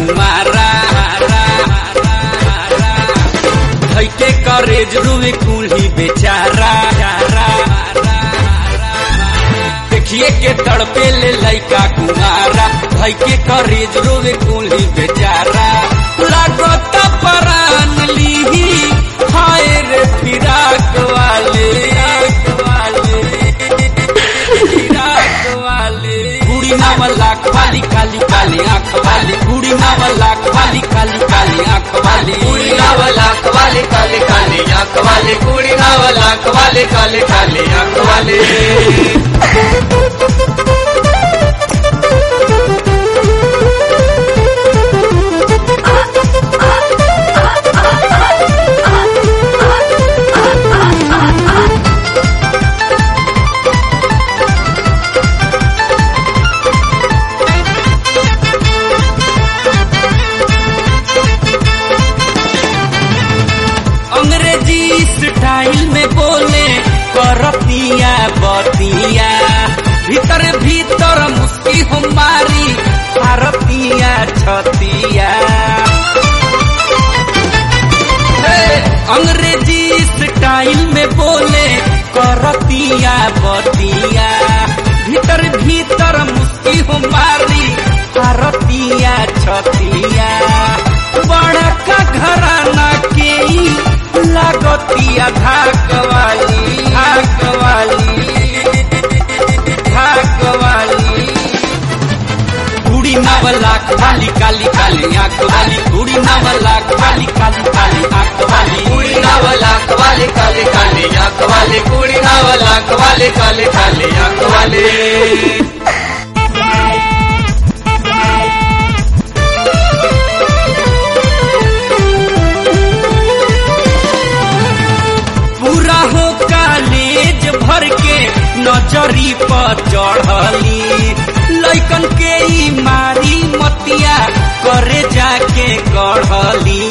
कुमारा धैके करेज रुवे कुल्ही बेचारा देखिए के तड़पे ले लैका कुमारा धैके करेज रुवे कुल्ही बेचारा लागत परान लीही हाय रे फिराक वाले वाले फिराक वाले कुड़ी नावला खाली खाली काली आंख वाली कुड़ी नावला खाली खाली काली आंख वाली कुड़ी नावला कवाले काले काले आंख वाले कुड़ी नावला कवाले काले काले आंख वाले अंग्रेजी स्टाइल में बोले करतिया बतिया भीतर भीतर मुस्की हमारी भारतिया छतिया हे, अंग्रेजी स्टाइल में बोले करतिया बतिया भीतर भीतर मुस्की हमारी भारतिया छतिया बड़का घराना के ही लागतिया धाक वाली धाक वाली धाक वाली कुड़ी नावला खाली काली काली आंख वाली कुड़ी नावला खाली काली काली आंख वाली कुड़ी नावला कवाले काले काले आंख वाले कुड़ी नावला कवाले काले काले आंख वाले पूरा हो कालेज भर के नजरी पर चढ़ली लैकन के ई मारी मतिया करे जाके गढ़ली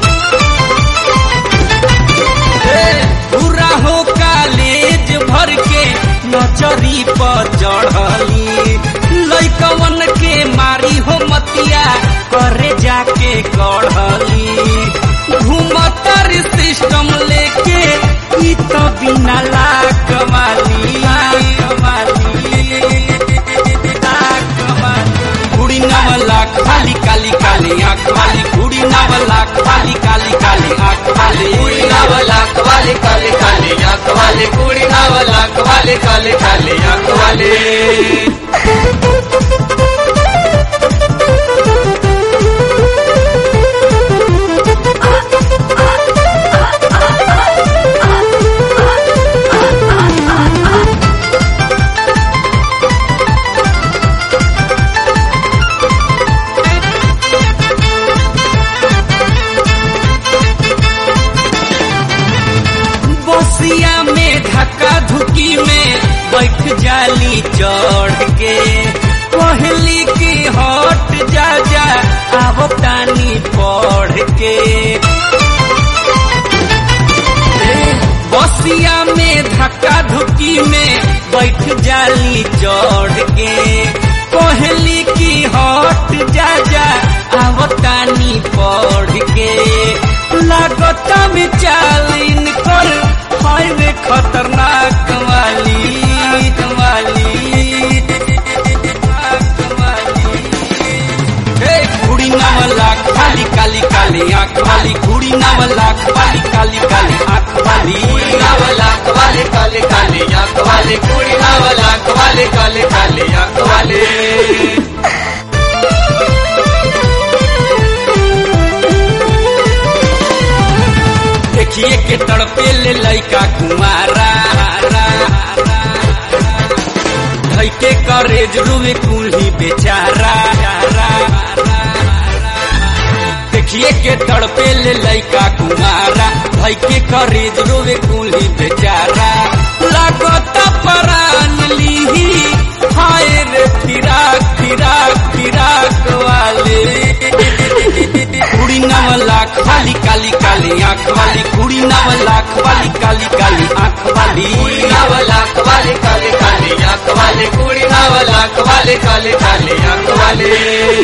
हे, पूरा हो कालेज भर के नजरी पर चढ़ली लैकवन के मारी हो मतिया करे जाके गढ़ली घूमतर सिस्टम लेके ई तो बिना लाक वाली लाक वाली लाक वाली कुड़ी नावला खाली काली काली आंख वाली कुड़ी नावला खाली काली काली आंख वाली कुड़ी नावला कवाले काले काले आंख वाले कुड़ी नावला कवाले काले काले आंख वाले बसिया में धक्का धुकी में बैठ जाली चढ़ के पहली की हट जा जा अब तानी पढ़ के बसिया में धक्का धुकी में बैठ जाली चढ़ के पहली की हट जा जा अब तानी पढ़ के लागता में चालीन कर हाईवे खतरनाक वाली वाली हे कुड़ी नावला खाली काली काली आंख वाली कुड़ी नावला खाली काली काली आंख वाली कुड़ी नावला कवाले काले काले आंख वाले कुड़ी नावला कवाले काले काले आंख वाले देखिए के तड़पे ले लैका कुमारा धैके करेज रुवे कुल्ही बेचारा देखिए के तड़पे ले लैका कुमारा धैके करेज रुवे कुल्ही बेचारा लागत परान लीही हाय रे फिराक फिराक फिराक वाले कुड़ी नावला खाली काली काली आंख वाली कुड़ी नावला खाली काली काली आंख वाली कुड़ी नावला कवाले काले काले आंख वाले कुड़ी नावला कवाले काले काले आंख वाले